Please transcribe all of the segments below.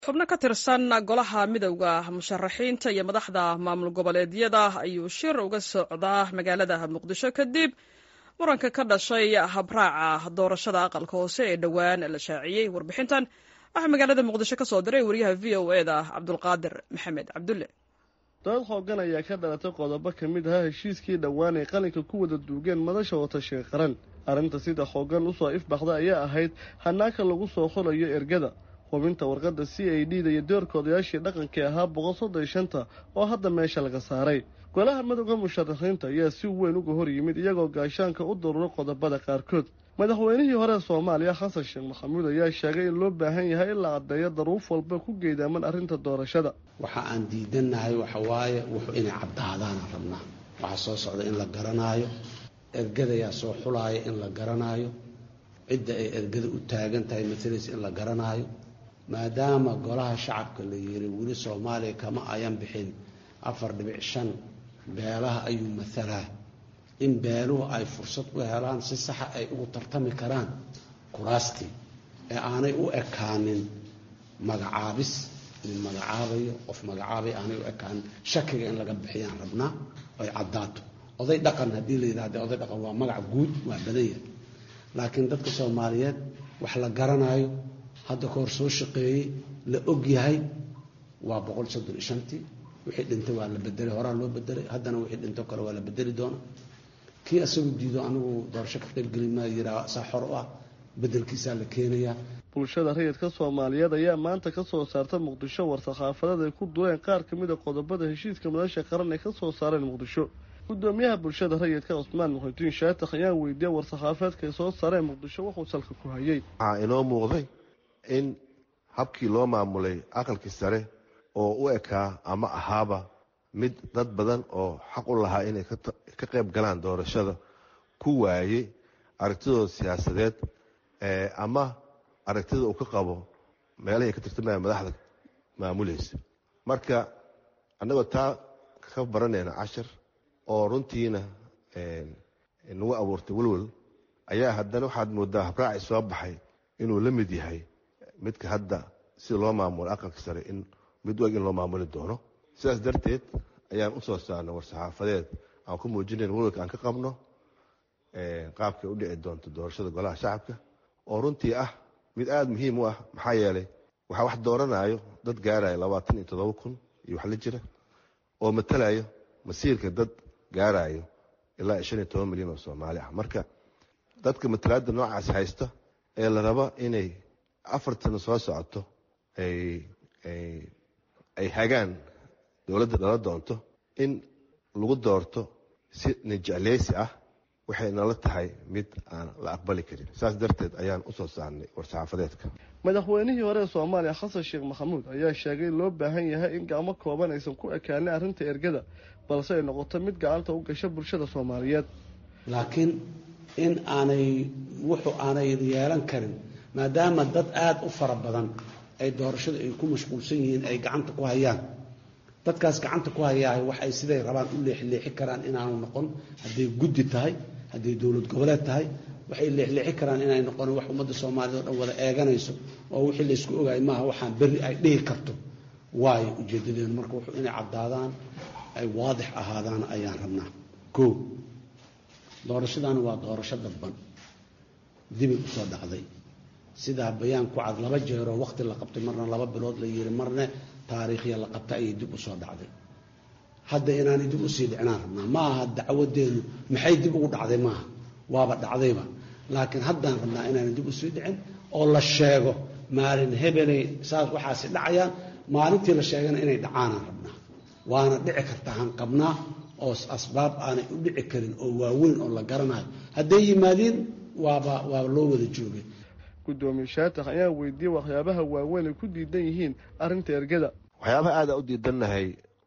xubno ka tirsan golaha midowda musharaxiinta iyo madaxda maamul goboleedyada ayuu shir uga socdaa magaalada muqdisho kadib muranka ka dhashay habraaca doorashada aqalka hoose ee dhowaan la shaaciyey warbixintan waxaa magaalada muqdisho ka soo diray wariyaha v o e da cabdulqaadir maxamed cabdulle dood xoogan ayaa ka dhalatay qodobo ka mid ahaa heshiiskii dhowaan ay qalinka ku wada duugeen madasha watashiga qaran arrinta sida xoogan usoo ifbaxda ayaa ahayd hanaaka lagu soo xulayo ergada hubinta warqadda c a d da iyo doorka odayaashii dhaqankii ahaa boqol soddon shanta oo hadda meesha laga saaray golaha midowda musharaxiinta ayaa si weyn uga hor yimid iyagoo gaashaanka u daruuro qodobada qaarkood madaxweynihii hore soomaaliya xasan sheekh maxamuud ayaa sheegay in loo baahan yahay in la caddeeyo daruuf walba ku geedaaman arrinta doorashada waxa aan diidannahay waxa waaye wuxuu inay caddaadaana rabnaa waxaa soo socda in la garanaayo ergadayaa soo xulaaya in la garanaayo cidda ay ergada u taagan tahay matalaysa in la garanaayo maadaama golaha shacabka la yiri weli soomaaliya kama ayan bixin afar dhibic shan beelaha ayuu matalaa in beeluhu ay fursad u helaan si saxa ay ugu tartami karaan kuraastii ee aanay u ekaanin magacaabis nin magacaabayo qof magacaabay aanay u ekaanin shakiga in laga bixiyaan rabnaa oy caddaato oday dhaqan haddii la yidhahde oday dhaqan waa magac guud waa badan yahay laakiin dadka soomaaliyeed wax la garanaayo hadda ka hor soo shaqeeyey la og yahay waa boqol soddon iyo shantii wixii dhintay waa la bedelay horaa loo bedelay haddana wixii dhinto kale waa la bedeli doona kii asagu diido anigu doorasho ka qaybgeli maa yiraa saa xor u ah bedelkiisaa la keenayaa bulshada rayidka soomaaliyeed ayaa maanta ka soo saarta muqdisho war-saxaafadeed ay ku dureen qaar ka mid a qodobada heshiiska madasha qaran ay ka soo saareen muqdisho gudoomiyaha bulshada rayidka cusmaan muxudiin shaatax ayaan weydiiyey war-saxaafeedka ay soo saareen muqdisho wuxuu salka ku hayay waxaa inoo muuqday in habkii loo maamulay aqalkii sare oo u ekaa ama ahaaba mid dad badan oo xaq u lahaa inay ka qayb galaan doorashada ku waayey aragtidooda siyaasadeed ama aragtida uu ka qabo meelahay ka tirtamaya madaxda maamulaysa marka annagoo taa ka baranayna cashar oo runtiina nagu abuurtay welwel ayaa haddana waxaad moodaa habraaci soo baxay inuu la mid yahay midka hadda sida loo maamulo aqalka sare in mid u eg in loo maamuli doono sidaas darteed ayaan u soo saarnay war-saxaafadeed aan ku muujinayn welwelka aan ka qabno qaabkay u dhici doonto doorashada golaha shacabka oo runtii ah mid aada muhiim u ah maxaa yeelay waxaa wax dooranayo dad gaarayo labaatan iyo toddoba kun iyo wax la jira oo matalayo masiirka dad gaarayo ilaa iyo shan iyo toban milyan oo soomaali ah marka dadka matalaadda noocaas haysta ee la rabo inay afartan soo socoto ay hagaan dowladda dhala doonto in lagu doorto si nijecleysi ah waxay nala tahay mid aan la aqbali karin saas darteed ayaan usoo saarnay war-saxaafadeedka madaxweynihii hore ee soomaaliya xasan sheekh maxamuud ayaa sheegay in loo baahan yahay in gacmo kooban aysan ku ekaanin arrinta ergada balse ay noqoto mid gacanta u gasha bulshada soomaaliyeed laakiin in aanay wuxuu aanay yeelan karin maadaama dad aada u fara badan ay doorashada ay ku mashquulsan yihiin ay gacanta ku hayaan dadkaas gacanta ku hayaay waxay siday rabaan u leexleexi karaan inaanu noqon hadday guddi tahay hadday dowlad goboleed tahay waxay leexleexi karaan inay noqon wax ummadda soomaaliyed oo dhan wada eeganayso oo wixii laysku ogaay maaha waxaan berri ay dhihi karto waayo ujeedadeenu marka wuxuu inay caddaadaan ay waadix ahaadaan ayaan rabnaa koo doorashadani waa doorasho dadban dibay usoo dhacday sidaa bayaan ku cad laba jeeroo waqti la qabtay marna laba bilood la yiri marna taariikhya la qabta ayay dib usoo dhacday hadda inaanay dib usii dhicnaan rabnaa ma aha dacwadeenu maxay dib ugu dhacday maaha waaba dhacdayba laakiin haddaan rabnaa inaanay dib usii dhicin oo la sheego maalin hebelay saas waxaasi dhacayaan maalintii la sheegana inay dhacaanaan rabnaa waana dhici karta hanqabnaa oo asbaab aanay u dhici karin oo waaweyn oo la garanayo hadday yimaadiin waaba waaba loo wada joogay gudoomiye shaatax ayaa weydiiyey waxyaabaha waaweyn ay ku diidan yihiin arrinta ergada waxyaabaha aada u diidannahay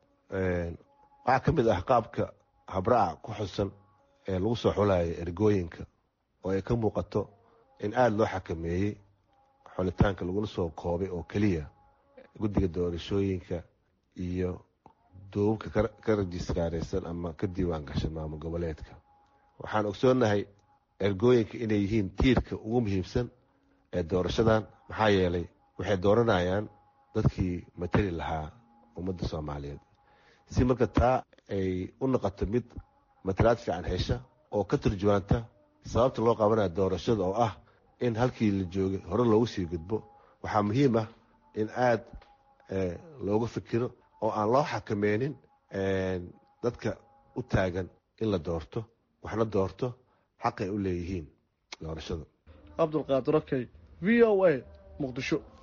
waxaa ka mid ah qaabka habraaca ku xusan ee lagu soo xulayo ergooyinka oo ay ka muuqato in aada loo xakameeyey xulitaanka lagula soo koobay oo keliya guddiga doorashooyinka iyo duubabka ka rajistaaraysan ama ka diiwaan gashan maamul goboleedka waxaan ogsoonnahay ergooyinka inay yihiin tiirka ugu muhiimsan ee doorashadan maxaa yeelay waxay dooranayaan dadkii matali lahaa ummadda soomaaliyeed si marka taa ay u noqoto mid matalaad fiican hesha oo ka turjuwaanta sababta loo qabanaya doorashada oo ah in halkii la joogay hore loogu sii gudbo waxaa muhiim ah in aad looga fikiro oo aan loo xakameynin dadka u taagan in la doorto waxna doorto xaqay u leeyihiin doorashada cabdulqaadir okey v o a muqdisho